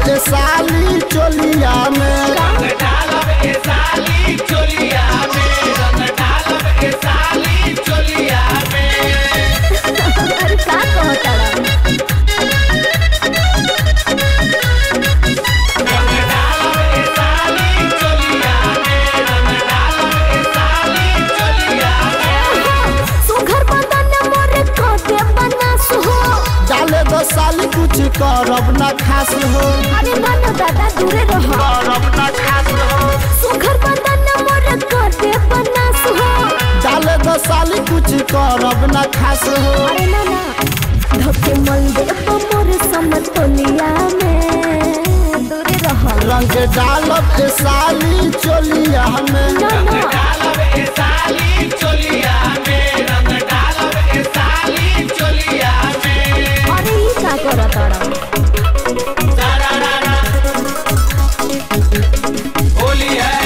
ए साली चोलिया में रंग डालब ए साली चोलिया में रंग डालब ए साली चोलिया में अरे का कहताड़ा रंग डालब ए साली चोलिया में रंग डालब ए साली चोलिया में सुघर बदन मोरे काटे बनास हो डाले दो साली कुछ करब ना खास हो अरे ना ना दादा दूरे रहो करब ना खास हो सुघर बदन मोरे काटे बनास हो डाले दो साली कुछ करब ना खास हो अरे ना ना धके मल दे तो मोरे समतोलिया में दूरे रहो रंग डालब ए साली चोलिया में ना रंग ना डालब ए साली चोलिया में रंग डालब ए साली चोलिया में अरे ई का करताड़ा सारारारा होली है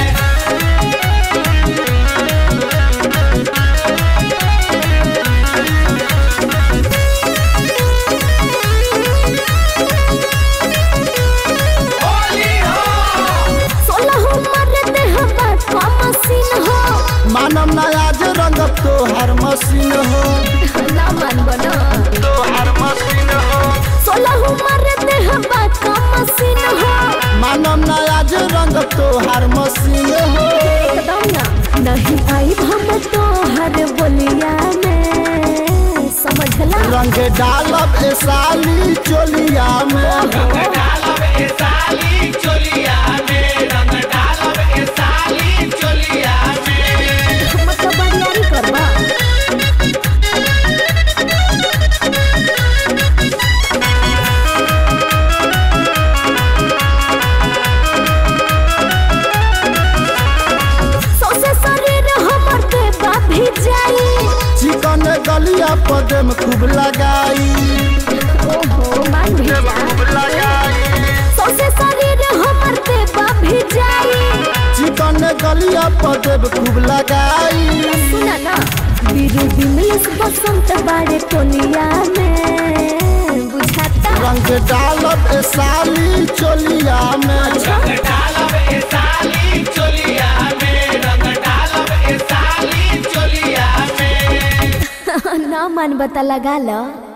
होली हो सोलह उम्र दे हवा का मशीन हो मानम ना आज रंग तो हर मशीन हो ना मान बना तो हर मशीन हो सोलह उम्र दे हवा का मशीन हो मानम ना आज रंग तो हर मशीन हो एकदम ना नहीं आई हम तो हर बोलिया में समझला रंग डालब ए साली चोलिया में रंग डालब ए साली चोलिया में रंग डालब ए साली चोलिया में मतलब बरियारी करबा सौसे शरीर हमर देवा भी जाई चिकन गलिया पदे में खूब लगाई ओहो मान भी जा खूब लगाई सौसे शरीर हमर देवा भी जाई चिकन गलिया पदे में खूब लगाई सुना ना बीरू बिमलेश बसंत बाड़े टोलिया में बुझाता रंग डालब ए साली चोलिया में रंग डालब ए साली चोलिया में रंग डालब ए साली चोलिया में ना मन बता लगा लो